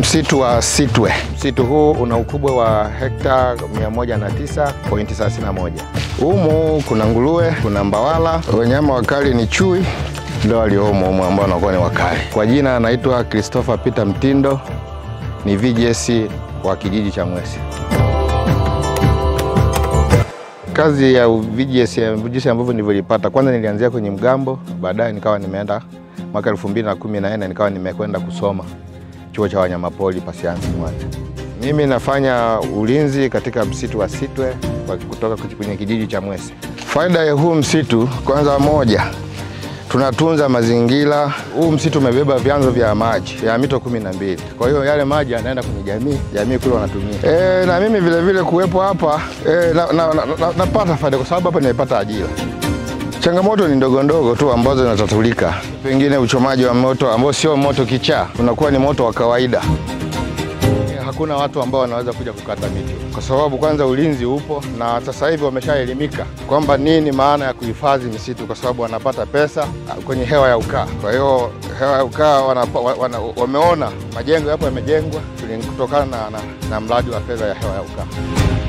msitu wa Sitwe. Msitu huu una ukubwa wa hekta 109.31. Humu kuna nguruwe, kuna mbawala, wanyama wakali ni chui ndio waliomo humu ambao wanakuwa ni wakali. Kwa jina anaitwa Christopher Peter Mtindo, ni VGS wa kijiji cha Mwesi. Kazi ya VGS, VGS ambavyo nilivyolipata, kwanza nilianzia kwenye mgambo, baadaye nikawa nimeenda mwaka 2014 nikawa nimekwenda kusoma chuo cha wanyamapori Pasiansi Mwanza. Mimi nafanya ulinzi katika msitu wa Sitwe kwa- kutoka kwenye kijiji cha Mwesi. Faida ya huu msitu, kwanza moja, tunatunza mazingira. Huu msitu umebeba vyanzo vya maji ya mito kumi na mbili. Kwa hiyo yale maji yanaenda kwenye jamii, jamii kule wanatumia. E, na mimi vile vile kuwepo hapa e, napata na, na, na, napata faida kwa sababu hapa nimepata ajira. Changamoto ni ndogo ndogo tu ambazo zinatatulika, pengine uchomaji wa moto ambao sio moto kichaa, unakuwa ni moto wa kawaida. Hakuna watu ambao wanaweza kuja kukata miti kwa sababu kwanza ulinzi upo, na sasa hivi wameshaelimika kwamba nini maana ya kuhifadhi misitu, kwa sababu wanapata pesa kwenye hewa ya ukaa. Kwa hiyo hewa ya ukaa wanapa- wa- wana, wameona majengo yapo yamejengwa kutokana na, na, na mradi wa fedha ya hewa ya ukaa.